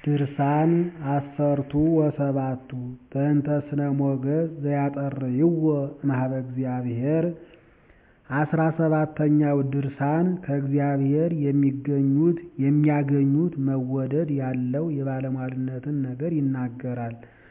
ድርሳን ዐሠርቱ ወሰባቱ በእንተ ስነ ሞገስ ዘያጠርይዎ እምኀበ እግዚአብሔር አስራ ሰባተኛው ድርሳን ከእግዚአብሔር የሚገኙት የሚያገኙት መወደድ ያለው የባለሟልነትን ነገር ይናገራል።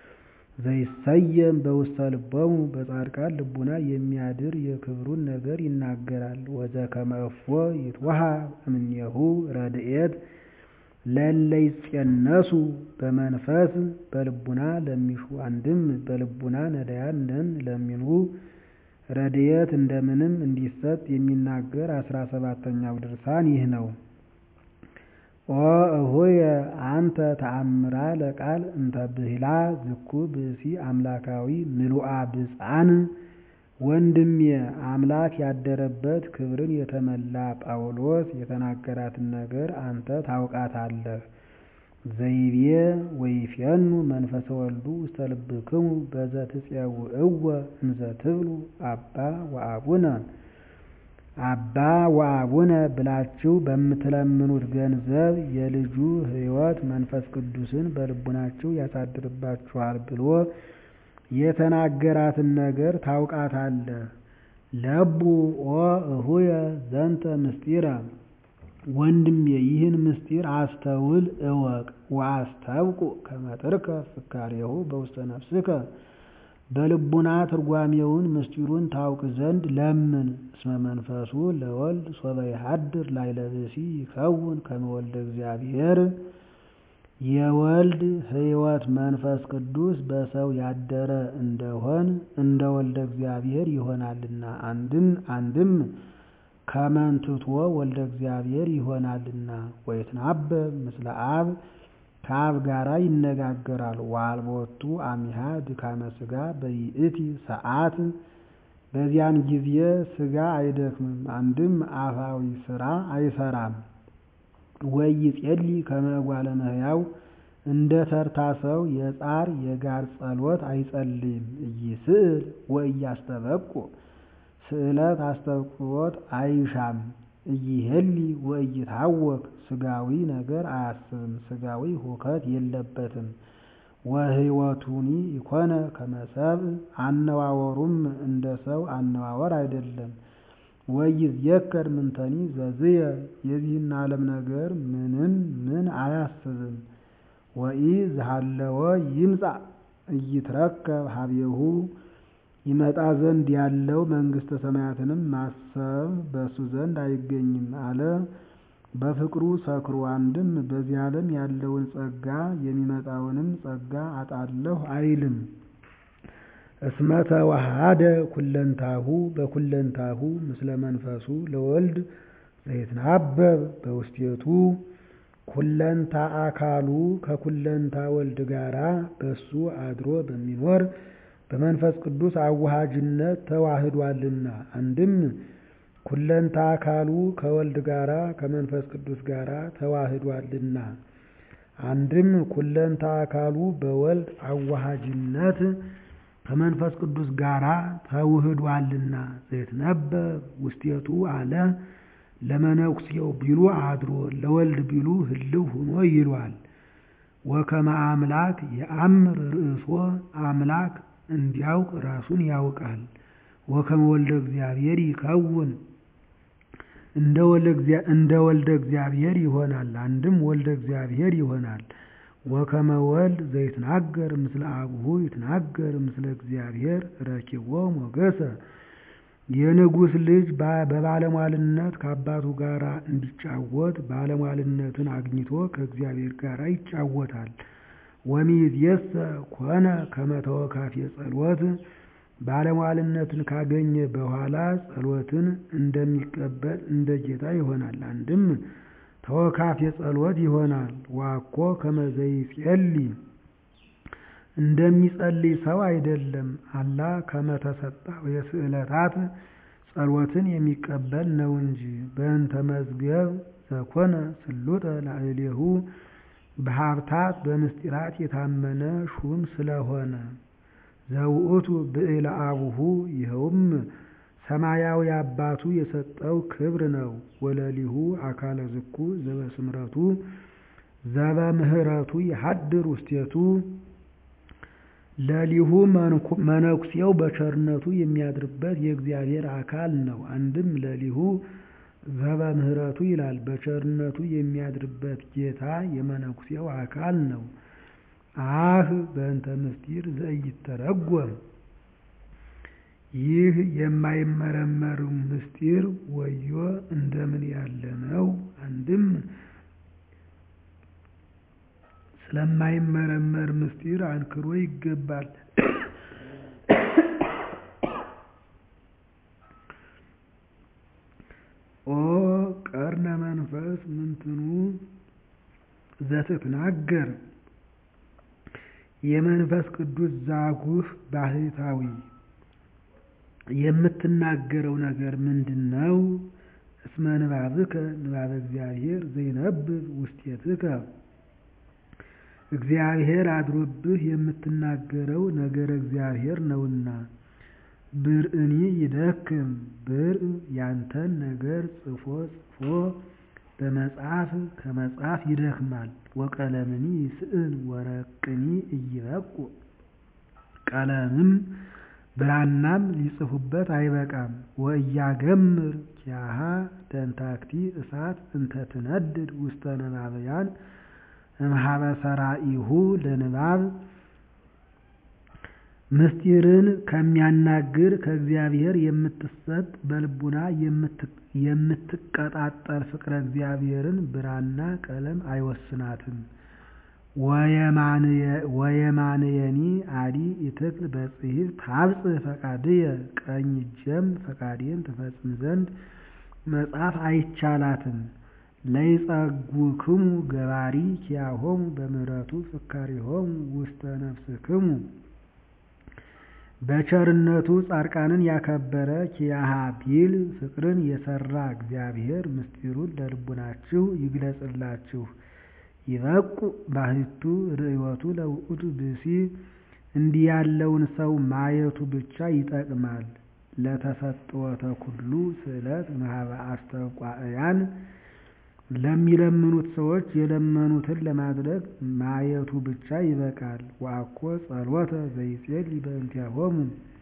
ዘይሰየም በውስተ ልቦሙ በጻድቃን ልቡና የሚያድር የክብሩን ነገር ይናገራል። ወዘከመ እፎ ይትወሃብ እምኔሁ ረድኤት ለእለ ይፄነሱ በመንፈስ በልቡና ለሚሹ አንድም በልቡና ነዳያን ነን ለሚሉ ረድኤት እንደምንም እንዲሰጥ የሚናገር አስራ ሰባተኛው ድርሳን ይህ ነው። ኦ እሆየ አንተ ተአምራ ለቃል እንተ ብሂላ ዝኩ ብእሲ አምላካዊ ምሉአ ብፅዓን ወንድሜ አምላክ ያደረበት ክብርን የተመላ ጳውሎስ የተናገራትን ነገር አንተ ታውቃታለህ። ዘይቤ ወይፌኑ መንፈሰ ወልዱ ውስተ ልብክሙ በዘትፄውዕወ እንዘ ትብሉ አባ ወአቡነ አባ ወአቡነ ብላችሁ በምትለምኑት ገንዘብ የልጁ ሕይወት መንፈስ ቅዱስን በልቡናችሁ ያሳድርባችኋል ብሎ የተናገራትን ነገር ታውቃታለህ። ለቡ ኦ እሁየ ዘንተ ምስጢረ ወንድሜ ይህን ምስጢር አስተውል እወቅ። ወአስተብቁ ከመ ትርከብ ፍካሬሁ በውስተ ነፍስከ በልቡና ትርጓሜውን ምስጢሩን ታውቅ ዘንድ ለምን። እስመ መንፈሱ ለወልድ ሶበ ይሃድር ላዕለ ብእሲ ይከውን ከመ ወልደ እግዚአብሔር የወልድ ሕይወት መንፈስ ቅዱስ በሰው ያደረ እንደሆን እንደ ወልደ እግዚአብሔር ይሆናልና አንድም አንድም ከመንትቶ ወልደ እግዚአብሔር ይሆናልና ወይትናበብ ምስለ አብ ከአብ ጋራ ይነጋገራል። ወአልቦቱ አሚሃ ድካመ ሥጋ በይእቲ ሰዓት በዚያን ጊዜ ሥጋ አይደክምም፣ አንድም አፋዊ ሥራ አይሰራም። ወይጼሊ ከመ እጓለ እመሕያው እንደ ተርታ ሰው የጻር የጋር ጸሎት አይጸልይም። ኢይስእል ወኢያስተበቁ ስዕለት አስተብቅዖት አይሻም። ኢይሄሊ ወኢይታወክ ሥጋዊ ነገር አያስብም፣ ሥጋዊ ሁከት የለበትም። ወሕይወቱኒ ኢኮነ ከመ ሰብእ አነዋወሩም እንደ ሰው አነዋወር አይደለም። ወይዝየከር ምንተኒ ዘዝየ የዚህን ዓለም ነገር ምንም ምን አያስብም። ወኢ ዝሃለወ ይምጻእ ኢይትረከብ ሀቤሁ ይመጣ ዘንድ ያለው መንግሥተ ሰማያትንም ማሰብ በእሱ ዘንድ አይገኝም አለ። በፍቅሩ ሰክሮ አንድም በዚህ ዓለም ያለውን ጸጋ የሚመጣውንም ጸጋ አጣለሁ አይልም። እስመ ተዋሃደ ኩለንታሁ በኩለንታሁ ምስለ መንፈሱ ለወልድ ዘይትናበብ በውስቴቱ ኩለንታ አካሉ ከኩለንታ ወልድ ጋራ በሱ አድሮ በሚኖር በመንፈስ ቅዱስ አዋሃጅነት ተዋህዷልና አንድም ኩለንታ አካሉ ከወልድ ጋራ ከመንፈስ ቅዱስ ጋራ ተዋህዷልና አንድም ኩለንታ አካሉ በወልድ አዋሃጅነት ከመንፈስ ቅዱስ ጋራ ተውህዷልና ዘይትነበብ ውስቴቱ አለ ለመነኩሴው ቢሉ አድሮ ለወልድ ቢሉ ህልው ሆኖ ይሏል። ወከመ አምላክ የአምር ርእሶ አምላክ እንዲያውቅ ራሱን ያውቃል። ወከመ ወልደ እግዚአብሔር ይከውን እንደ ወልደ እግዚአብሔር ይሆናል። አንድም ወልደ እግዚአብሔር ይሆናል። ወከመ ወልድ ዘይትናገር ምስለ አቡሁ ይትናገር ምስለ እግዚአብሔር ረኪቦ ሞገሰ የንጉሥ ልጅ በባለሟልነት ከአባቱ ጋር እንዲጫወት ባለሟልነትን አግኝቶ ከእግዚአብሔር ጋር ይጫወታል። ወሚእዜሰ ኮነ ከመ ተወካፌ ጸሎት ባለሟልነትን ካገኘ በኋላ ጸሎትን እንደሚቀበል እንደ ጌታ ይሆናል። አንድም ተወካፌ ጸሎት ይሆናል። ዋኮ ከመ ዘይጼሊ እንደሚጸልይ ሰው አይደለም። አላ ከመ ተሰጣው የስዕለታት ጸሎትን የሚቀበል ነው እንጂ በእንተ መዝገብ ዘኮነ ስሉጠ ላዕሌሁ በሀብታት በምስጢራት የታመነ ሹም ስለሆነ ዘውእቱ ብዕለ አቡሁ ይኸውም ሰማያዊ አባቱ የሰጠው ክብር ነው። ወለሊሁ አካለ ዝኩ ዘበስምረቱ ዘበምህረቱ ይሐድር ውስቴቱ ለሊሁ መነኩሴው በቸርነቱ የሚያድርበት የእግዚአብሔር አካል ነው። አንድም ለሊሁ ዘበምህረቱ ይላል። በቸርነቱ የሚያድርበት ጌታ የመነኩሴው አካል ነው። አህ በእንተ ምስጢር ዘኢይተረጎም ይህ የማይመረመር ምስጢር ወዮ እንደምን ያለ ነው! አንድም ስለማይመረመር ምስጢር አንክሮ ይገባል። ኦ ቀርነ መንፈስ ምንትኑ ዘትትናገር የመንፈስ ቅዱስ ዛጉህ ባህታዊ የምትናገረው ነገር ምንድን ነው? እስመ ንባብከ ንባበ እግዚአብሔር ዘይነብብ ውስቴትከ እግዚአብሔር አድሮብህ የምትናገረው ነገረ እግዚአብሔር ነውና። ብርእኒ ይደክም ብርእ ያንተን ነገር ጽፎ ጽፎ በመጽሐፍ ከመጽሐፍ ይደክማል። ወቀለምኒ ይስእል ወረቅኒ እይበቁ ቀለምም ብራናም ሊጽፉበት አይበቃም። ወእያገምር ኪያሃ ደንታክቲ እሳት እንተ ትነድድ ውስተ ነባብያን እምኀበ ሰራኢሁ ለንባብ ምስጢርን ከሚያናግር ከእግዚአብሔር የምትሰጥ በልቡና የምትቀጣጠል ፍቅረ እግዚአብሔርን ብራና ቀለም አይወስናትም። ወየማንየኒ አዲ ኢትክል በጽሒፍ ታብጽሕ ፈቃድየ ቀኝ እጀም ፈቃዴን ትፈጽም ዘንድ መጻፍ አይቻላትም። ለይጸጉክሙ ገባሪ ኪያሆሙ በምህረቱ ፍካሬሆሙ ውስተ ነፍስክሙ በቸርነቱ ጻድቃንን ያከበረ ኪያሃ ቢል ፍቅርን የሰራ እግዚአብሔር ምስጢሩን ለልቡናችሁ ይግለጽላችሁ። ይበቁ ባህቱ ርእዮቱ ለውእቱ ብእሲ እንዲህ ያለውን ሰው ማየቱ ብቻ ይጠቅማል። ለተሰጥወተ ኩሉ ስዕለት እምኀበ አስተብቋእያን ለሚለምኑት ሰዎች የለመኑትን ለማድረግ ማየቱ ብቻ ይበቃል። ወአኮ ጸሎተ ዘይጼልይ በእንቲአሆሙ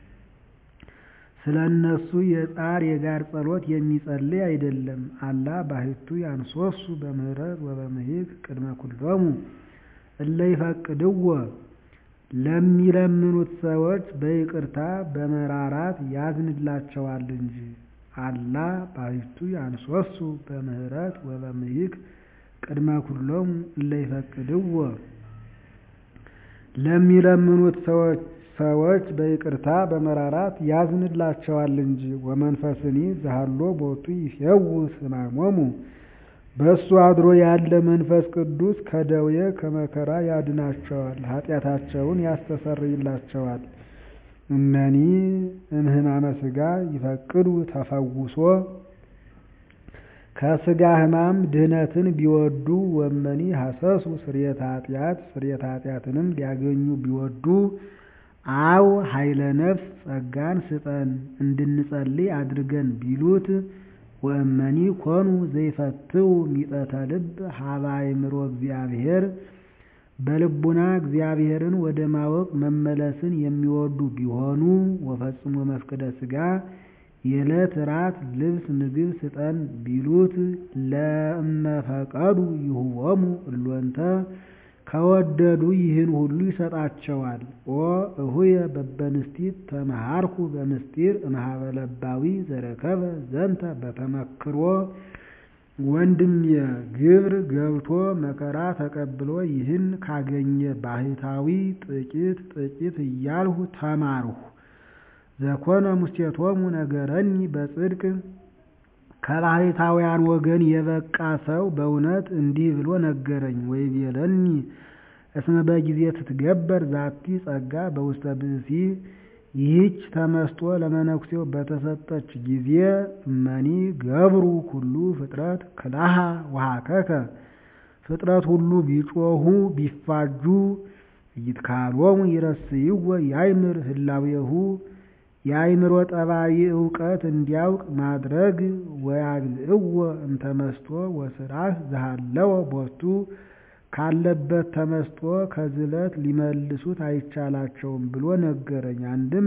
ስለ እነሱ የጣር የጋር ጸሎት የሚጸልይ አይደለም። አላ ባህቱ ያንሶሱ በምህረት ወበምሂክ ቅድመ ኩሎሙ እለ ይፈቅድዎ ለሚለምኑት ሰዎች በይቅርታ በመራራት ያዝንላቸዋል እንጂ። አላ ባህቱ ያንሶሱ በምህረት ወበምሂክ ቅድመ ኩሎሙ እለ ይፈቅድዎ ለሚለምኑት ሰዎች በይቅርታ በመራራት ያዝንላቸዋል እንጂ። ወመንፈስኒ ዘሃሎ ቦቱ ይፌውስ ሕማሞሙ በእሱ አድሮ ያለ መንፈስ ቅዱስ ከደዌ ከመከራ ያድናቸዋል፣ ኃጢአታቸውን ያስተሰርይላቸዋል። እመኒ እምህማመ ሥጋ ይፈቅዱ ተፈውሶ ከሥጋ ሕማም ድህነትን ቢወዱ ወመኒ ሐሰሱ ስርየተ ኃጢአት ስርየተ ኃጢአትንም ሊያገኙ ቢወዱ አው ኃይለ ነፍስ ጸጋን ስጠን እንድንጸልይ አድርገን ቢሉት ወእመኒ ኮኑ ዘይፈትው ሚጠተ ልብ ሀበ አእምሮ እግዚአብሔር በልቡና እግዚአብሔርን ወደ ማወቅ መመለስን የሚወዱ ቢሆኑ ወፈጽሞ መፍቅደ ሥጋ የዕለት ራት ልብስ ምግብ ስጠን ቢሉት ለእመፈቀዱ ይሁቦሙ እሎንተ ከወደዱ ይህን ሁሉ ይሰጣቸዋል። ኦ እሁየ በበንስቲት ተመሃርኩ በምስጢር እምኀበ ለባዊ ዘረከበ ዘንተ በተመክሮ ወንድሜ ግብር ገብቶ መከራ ተቀብሎ ይህን ካገኘ ባህታዊ ጥቂት ጥቂት እያልሁ ተማርሁ። ዘኮነ ሙስቴቶሙ ነገረኒ በጽድቅ ከባሕታውያን ወገን የበቃ ሰው በእውነት እንዲህ ብሎ ነገረኝ። ወይቤለኒ እስመ በጊዜ ትትገበር ዛቲ ጸጋ በውስተ ብእሲ ይህች ተመስጦ ለመነኩሴው በተሰጠች ጊዜ እመኒ ገብሩ ኩሉ ፍጥረት ክላሃ ወሀከከ ፍጥረት ሁሉ ቢጮሁ ቢፋጁ ይትካሎሙ ይረስይዎ ያይምር ህላዌሁ የአይምሮ ጠባይ እውቀት እንዲያውቅ ማድረግ ወያግዝእዎ እንተመስጦ ወስራህ ዘሃለወ ቦቱ ካለበት ተመስጦ ከዝለት ሊመልሱት አይቻላቸውም ብሎ ነገረኝ። አንድም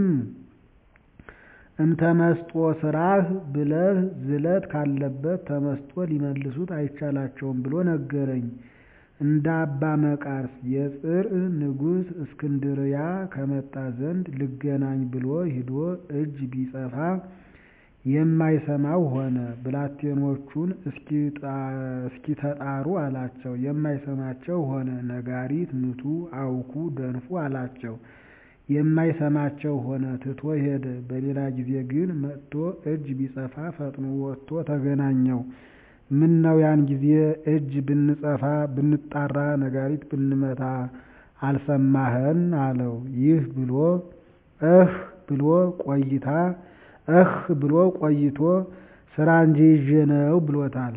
እምተመስጦ ስራህ ብለህ ዝለት ካለበት ተመስጦ ሊመልሱት አይቻላቸውም ብሎ ነገረኝ። እንደ አባ መቃርስ የጽርዕ ንጉሥ እስክንድርያ ከመጣ ዘንድ ልገናኝ ብሎ ሂዶ እጅ ቢጸፋ የማይሰማው ሆነ። ብላቴኖቹን እስኪተጣሩ አላቸው፣ የማይሰማቸው ሆነ። ነጋሪት ምቱ፣ አውኩ፣ ደንፉ አላቸው፣ የማይሰማቸው ሆነ። ትቶ ሄደ። በሌላ ጊዜ ግን መጥቶ እጅ ቢጸፋ ፈጥኖ ወጥቶ ተገናኘው። ምነው ያን ጊዜ እጅ ብንጸፋ ብንጣራ ነጋሪት ብንመታ አልሰማህን? አለው። ይህ ብሎ እህ ብሎ ቆይታ እህ ብሎ ቆይቶ ስራ እንጂ ይዤ ነው ብሎታል።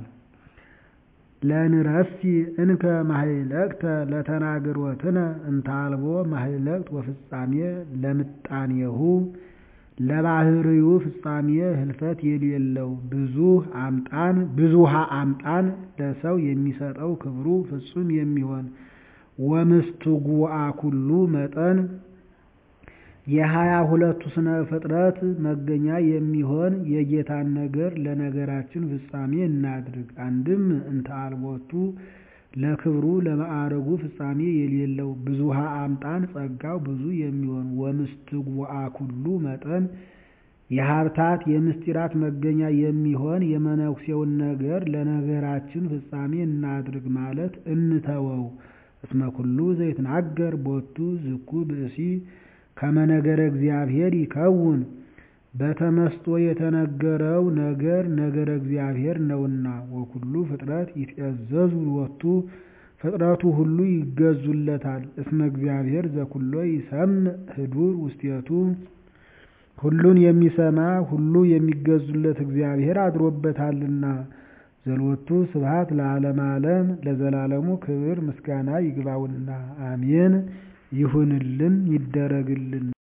ለንረሲ እንከ ማህለቅተ ለተናግሮትነ እንታልቦ ማህለቅት ወፍጻሜ ለምጣኔሁ ለባህርዩ ፍጻሜ ህልፈት የሌለው ብዙህ አምጣን ብዙሃ አምጣን ለሰው የሚሰጠው ክብሩ ፍጹም የሚሆን ወምስትጉአ ኩሉ መጠን የሀያ ሁለቱ ስነ ፍጥረት መገኛ የሚሆን የጌታን ነገር ለነገራችን ፍጻሜ እናድርግ። አንድም እንተ አልቦቱ ለክብሩ ለማዕረጉ ፍጻሜ የሌለው ብዙሃ አምጣን ጸጋው ብዙ የሚሆን ወምስትጉአ ኩሉ መጠን የሀብታት የምስጢራት መገኛ የሚሆን የመነኩሴውን ነገር ለነገራችን ፍጻሜ እናድርግ ማለት እንተወው። እስመ ኩሉ ዘይትናገር ቦቱ ዝኩ ብእሲ ከመነገረ እግዚአብሔር ይከውን በተመስጦ የተነገረው ነገር ነገረ እግዚአብሔር ነውና። ወኩሉ ፍጥረት ይትእዘዙ ሎቱ ፍጥረቱ ሁሉ ይገዙለታል። እስመ እግዚአብሔር ዘኩሎ ይሰምዕ ህዱር ውስቴቱ ሁሉን የሚሰማ ሁሉ የሚገዙለት እግዚአብሔር አድሮበታልና። ዘሎቱ ስብሐት ለዓለመ ዓለም ለዘላለሙ ክብር ምስጋና ይግባውና አሜን። ይሁንልን ይደረግልን።